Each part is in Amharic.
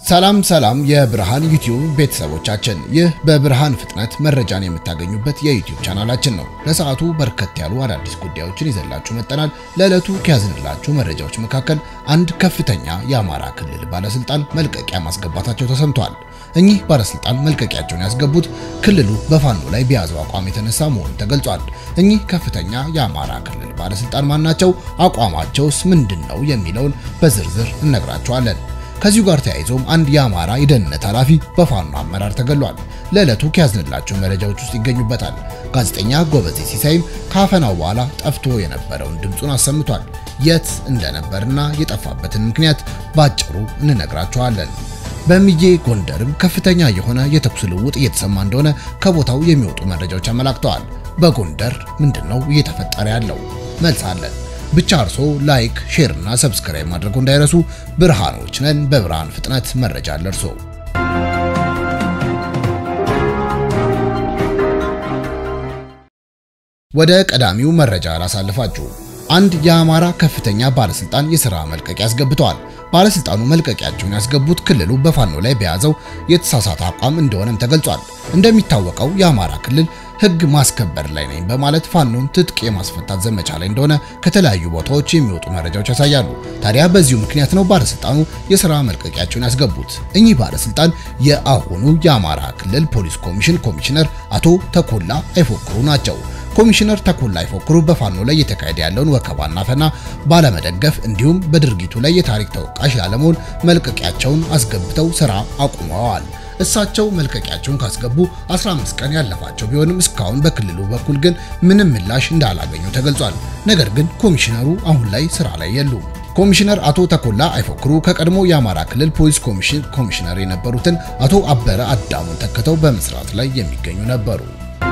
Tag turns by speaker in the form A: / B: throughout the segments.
A: ሰላም ሰላም የብርሃን ዩቲዩብ ቤተሰቦቻችን፣ ይህ በብርሃን ፍጥነት መረጃን የምታገኙበት የዩቲዩብ ቻናላችን ነው። ለሰዓቱ በርከት ያሉ አዳዲስ ጉዳዮችን ይዘላችሁ መጠናል። ለዕለቱ ከያዝንላችሁ መረጃዎች መካከል አንድ ከፍተኛ የአማራ ክልል ባለስልጣን መልቀቂያ ማስገባታቸው ተሰምቷል። እኚህ ባለስልጣን መልቀቂያቸውን ያስገቡት ክልሉ በፋኖ ላይ በያዘው አቋም የተነሳ መሆኑ ተገልጿል። እኚህ ከፍተኛ የአማራ ክልል ባለስልጣን ማናቸው? አቋማቸውስ ምንድን ነው? የሚለውን በዝርዝር እነግራችኋለን። ከዚሁ ጋር ተያይዞም አንድ የአማራ የደህንነት ኃላፊ በፋኖ አመራር ተገሏል። ለዕለቱ ከያዝንላቸው መረጃዎች ውስጥ ይገኙበታል። ጋዜጠኛ ጎበዜ ሲሳይም ከአፈናው በኋላ ጠፍቶ የነበረውን ድምፁን አሰምቷል። የት እንደነበርና የጠፋበትን ምክንያት ባጭሩ እንነግራችኋለን። በሚዬ ጎንደርም ከፍተኛ የሆነ የተኩስ ልውውጥ እየተሰማ እንደሆነ ከቦታው የሚወጡ መረጃዎች አመላክተዋል። በጎንደር ምንድነው እየተፈጠረ ያለው? መልስ አለን። ብቻ እርሶ ላይክ፣ ሼር እና ሰብስክራይብ ማድረጉ እንዳይረሱ። ብርሃኖች ነን። በብርሃን ፍጥነት መረጃ አለርሶ። ወደ ቀዳሚው መረጃ ላሳልፋችሁ። አንድ የአማራ ከፍተኛ ባለስልጣን የሥራ መልቀቂያ አስገብተዋል። ባለስልጣኑ መልቀቂያቸውን ያስገቡት ክልሉ በፋኖ ላይ በያዘው የተሳሳተ አቋም እንደሆነም ተገልጿል። እንደሚታወቀው የአማራ ክልል ሕግ ማስከበር ላይ ነኝ በማለት ፋኖን ትጥቅ የማስፈታት ዘመቻ ላይ እንደሆነ ከተለያዩ ቦታዎች የሚወጡ መረጃዎች ያሳያሉ። ታዲያ በዚሁ ምክንያት ነው ባለስልጣኑ የሥራ መልቀቂያቸውን ያስገቡት። እኚህ ባለስልጣን የአሁኑ የአማራ ክልል ፖሊስ ኮሚሽን ኮሚሽነር አቶ ተኮላ አይፎክሩ ናቸው። ኮሚሽነር ተኮላ አይፎክሩ በፋኖ ላይ እየተካሄደ ያለውን ወከባና ፈና ባለመደገፍ እንዲሁም በድርጊቱ ላይ የታሪክ ተወቃሽ ላለመሆን መልቀቂያቸውን አስገብተው ስራ አቁመዋል። እሳቸው መልቀቂያቸውን ካስገቡ 15 ቀን ያለፋቸው ቢሆንም እስካሁን በክልሉ በኩል ግን ምንም ምላሽ እንዳላገኙ ተገልጿል። ነገር ግን ኮሚሽነሩ አሁን ላይ ስራ ላይ የሉም። ኮሚሽነር አቶ ተኮላ አይፎክሩ ከቀድሞ የአማራ ክልል ፖሊስ ኮሚሽን ኮሚሽነር የነበሩትን አቶ አበረ አዳሙን ተክተው በመስራት ላይ የሚገኙ ነበሩ።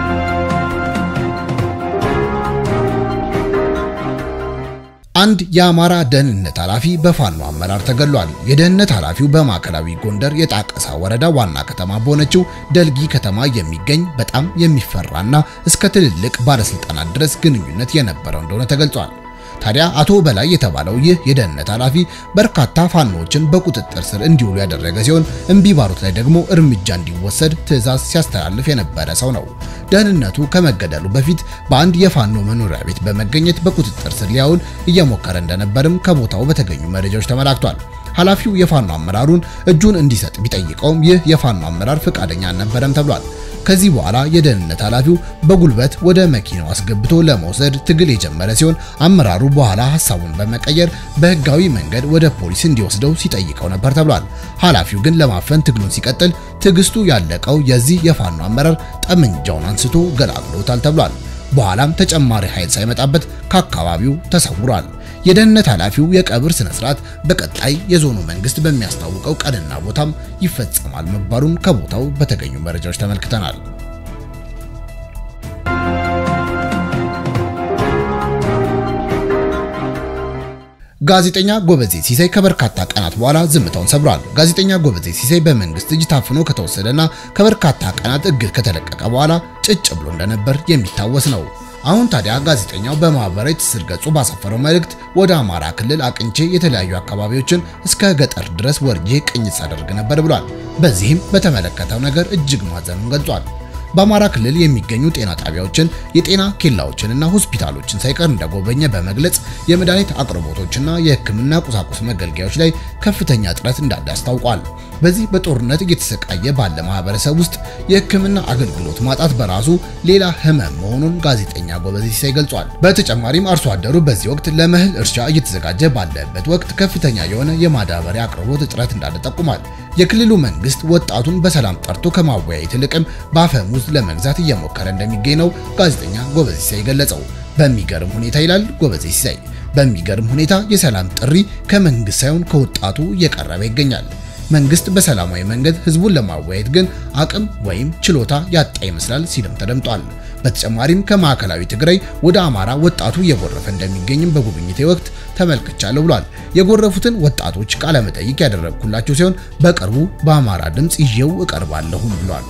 A: አንድ የአማራ ደህንነት ኃላፊ በፋኖ አመራር ተገሏል። የደህንነት ኃላፊው በማዕከላዊ ጎንደር የጣቀሳ ወረዳ ዋና ከተማ በሆነችው ደልጊ ከተማ የሚገኝ በጣም የሚፈራና እስከ ትልልቅ ባለስልጣናት ድረስ ግንኙነት የነበረው እንደሆነ ተገልጿል። ታዲያ አቶ በላይ የተባለው ይህ የደህንነት ኃላፊ በርካታ ፋኖዎችን በቁጥጥር ስር እንዲውሉ ያደረገ ሲሆን እምቢ ባሉት ላይ ደግሞ እርምጃ እንዲወሰድ ትዕዛዝ ሲያስተላልፍ የነበረ ሰው ነው። ደህንነቱ ከመገደሉ በፊት በአንድ የፋኖ መኖሪያ ቤት በመገኘት በቁጥጥር ስር ሊያውል እየሞከረ እንደነበርም ከቦታው በተገኙ መረጃዎች ተመላክቷል። ኃላፊው የፋኖ አመራሩን እጁን እንዲሰጥ ቢጠይቀውም ይህ የፋኖ አመራር ፈቃደኛ አልነበረም ተብሏል። ከዚህ በኋላ የደህንነት ኃላፊው በጉልበት ወደ መኪናው አስገብቶ ለመውሰድ ትግል የጀመረ ሲሆን አመራሩ በኋላ ሐሳቡን በመቀየር በህጋዊ መንገድ ወደ ፖሊስ እንዲወስደው ሲጠይቀው ነበር ተብሏል። ኃላፊው ግን ለማፈን ትግሉን ሲቀጥል ትዕግስቱ ያለቀው የዚህ የፋኖ አመራር ጠመንጃውን አንስቶ ገላግሎታል ተብሏል። በኋላም ተጨማሪ ኃይል ሳይመጣበት ከአካባቢው ተሰውሯል። የደህንነት ኃላፊው የቀብር ስነ ስርዓት በቀጣይ የዞኑ መንግስት በሚያስታውቀው ቀንና ቦታም ይፈጸማል መባሉን ከቦታው በተገኙ መረጃዎች ተመልክተናል። ጋዜጠኛ ጎበዜ ሲሳይ ከበርካታ ቀናት በኋላ ዝምታውን ሰብሯል። ጋዜጠኛ ጎበዜ ሲሳይ በመንግስት እጅ ታፍኖ ከተወሰደና ከበርካታ ቀናት እግድ ከተለቀቀ በኋላ ጭጭ ብሎ እንደነበር የሚታወስ ነው። አሁን ታዲያ ጋዜጠኛው በማህበራዊ ትስስር ገጹ ባሰፈረው መልእክት ወደ አማራ ክልል አቅንቼ የተለያዩ አካባቢዎችን እስከ ገጠር ድረስ ወርጄ ቅኝት ሳደርግ ነበር ብሏል። በዚህም በተመለከተው ነገር እጅግ ማዘኑን ገልጿል። በአማራ ክልል የሚገኙ ጤና ጣቢያዎችን፣ የጤና ኬላዎችንና ሆስፒታሎችን ሳይቀር እንደጎበኘ በመግለጽ የመድኃኒት አቅርቦቶችና የሕክምና ቁሳቁስ መገልገያዎች ላይ ከፍተኛ እጥረት እንዳለ አስታውቋል። በዚህ በጦርነት እየተሰቃየ ባለ ማህበረሰብ ውስጥ የሕክምና አገልግሎት ማጣት በራሱ ሌላ ህመም መሆኑን ጋዜጠኛ ጎበዜ ሲሳይ ገልጿል። በተጨማሪም አርሶ አደሩ በዚህ ወቅት ለመህል እርሻ እየተዘጋጀ ባለበት ወቅት ከፍተኛ የሆነ የማዳበሪያ አቅርቦት እጥረት እንዳለ ጠቁሟል። የክልሉ መንግስት ወጣቱን በሰላም ጠርቶ ከማወያየት ይልቅም በአፈሙዝ ለመግዛት እየሞከረ እንደሚገኝ ነው ጋዜጠኛ ጎበዜ ሲሳይ ገለጸው። በሚገርም ሁኔታ ይላል ጎበዜ ሲሳይ፣ በሚገርም ሁኔታ የሰላም ጥሪ ከመንግስት ሳይሆን ከወጣቱ እየቀረበ ይገኛል። መንግስት በሰላማዊ መንገድ ህዝቡን ለማወያየት ግን አቅም ወይም ችሎታ ያጣ ይመስላል ሲልም ተደምጧል። በተጨማሪም ከማዕከላዊ ትግራይ ወደ አማራ ወጣቱ እየጎረፈ እንደሚገኝም በጉብኝቴ ወቅት ተመልክቻለሁ ብሏል። የጎረፉትን ወጣቶች ቃለ መጠይቅ ያደረግኩላቸው ሲሆን በቅርቡ በአማራ ድምፅ ይዤው እቀርባለሁም ብሏል።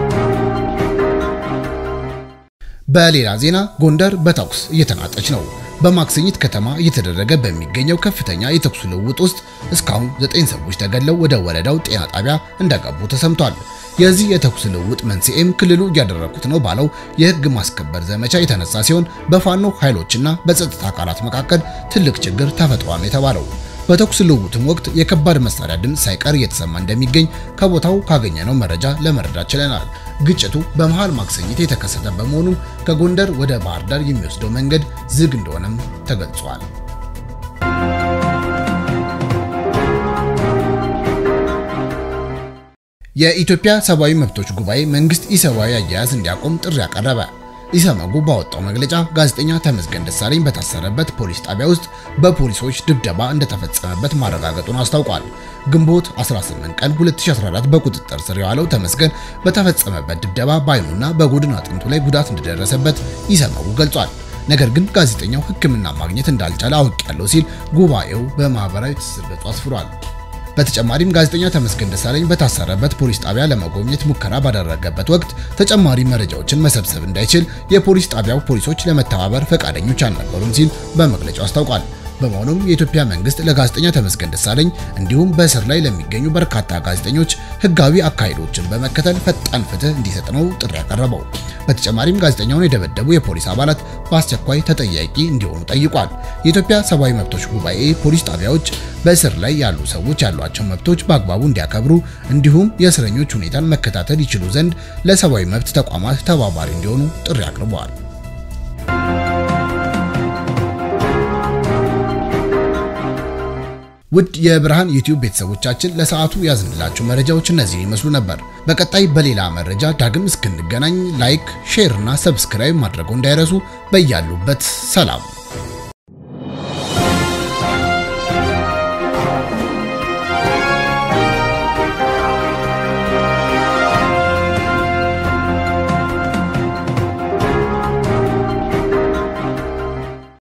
A: በሌላ ዜና ጎንደር በተኩስ እየተናጠች ነው። በማክሰኝት ከተማ እየተደረገ በሚገኘው ከፍተኛ የተኩስ ልውውጥ ውስጥ እስካሁን ዘጠኝ ሰዎች ተገድለው ወደ ወረዳው ጤና ጣቢያ እንደገቡ ተሰምቷል። የዚህ የተኩስ ልውውጥ መንስኤም ክልሉ እያደረኩት ነው ባለው የህግ ማስከበር ዘመቻ የተነሳ ሲሆን በፋኖ ኃይሎችና በጸጥታ አካላት መካከል ትልቅ ችግር ተፈጥሯል የተባለው በተኩስ ልውውጥም ወቅት የከባድ መሳሪያ ድምፅ ሳይቀር እየተሰማ እንደሚገኝ ከቦታው ካገኘነው መረጃ ለመረዳት ችለናል። ግጭቱ በመሃል ማክሰኝት የተከሰተ በመሆኑም ከጎንደር ወደ ባህር ዳር የሚወስደው መንገድ ዝግ እንደሆነም ተገልጿል። የኢትዮጵያ ሰብአዊ መብቶች ጉባኤ መንግስት ኢሰብአዊ አያያዝ እንዲያቆም ጥሪ አቀረበ። ኢሰመጉ ባወጣው መግለጫ ጋዜጠኛ ተመስገን ደሳለኝ በታሰረበት ፖሊስ ጣቢያ ውስጥ በፖሊሶች ድብደባ እንደተፈጸመበት ማረጋገጡን አስታውቋል። ግንቦት 18 ቀን 2014 በቁጥጥር ስር የዋለው ተመስገን በተፈጸመበት ድብደባ በአይኑና በጎድን አጥንቱ ላይ ጉዳት እንደደረሰበት ኢሰመጉ ገልጿል። ነገር ግን ጋዜጠኛው ሕክምና ማግኘት እንዳልቻለ አውቄያለሁ ሲል ጉባኤው በማህበራዊ ትስስር ገጹ አስፍሯል። በተጨማሪም ጋዜጠኛ ተመስገን ደሳለኝ በታሰረበት ፖሊስ ጣቢያ ለመጎብኘት ሙከራ ባደረገበት ወቅት ተጨማሪ መረጃዎችን መሰብሰብ እንዳይችል የፖሊስ ጣቢያው ፖሊሶች ለመተባበር ፈቃደኞች አልነበሩም ሲል በመግለጫው አስታውቋል። በመሆኑም የኢትዮጵያ መንግስት ለጋዜጠኛ ተመስገን ደሳለኝ እንዲሁም በእስር ላይ ለሚገኙ በርካታ ጋዜጠኞች ህጋዊ አካሄዶችን በመከተል ፈጣን ፍትህ እንዲሰጥ ነው ጥሪ ያቀረበው። በተጨማሪም ጋዜጠኛውን የደበደቡ የፖሊስ አባላት በአስቸኳይ ተጠያቂ እንዲሆኑ ጠይቋል። የኢትዮጵያ ሰብአዊ መብቶች ጉባኤ ፖሊስ ጣቢያዎች በእስር ላይ ያሉ ሰዎች ያሏቸው መብቶች በአግባቡ እንዲያከብሩ እንዲሁም የእስረኞች ሁኔታን መከታተል ይችሉ ዘንድ ለሰብአዊ መብት ተቋማት ተባባሪ እንዲሆኑ ጥሪ አቅርበዋል። ውድ የብርሃን ዩቲዩብ ቤተሰቦቻችን ለሰዓቱ ያዝንላችሁ መረጃዎች እነዚህን ይመስሉ ነበር። በቀጣይ በሌላ መረጃ ዳግም እስክንገናኝ ላይክ፣ ሼር እና ሰብስክራይብ ማድረጉ እንዳይረሱ። በያሉበት ሰላም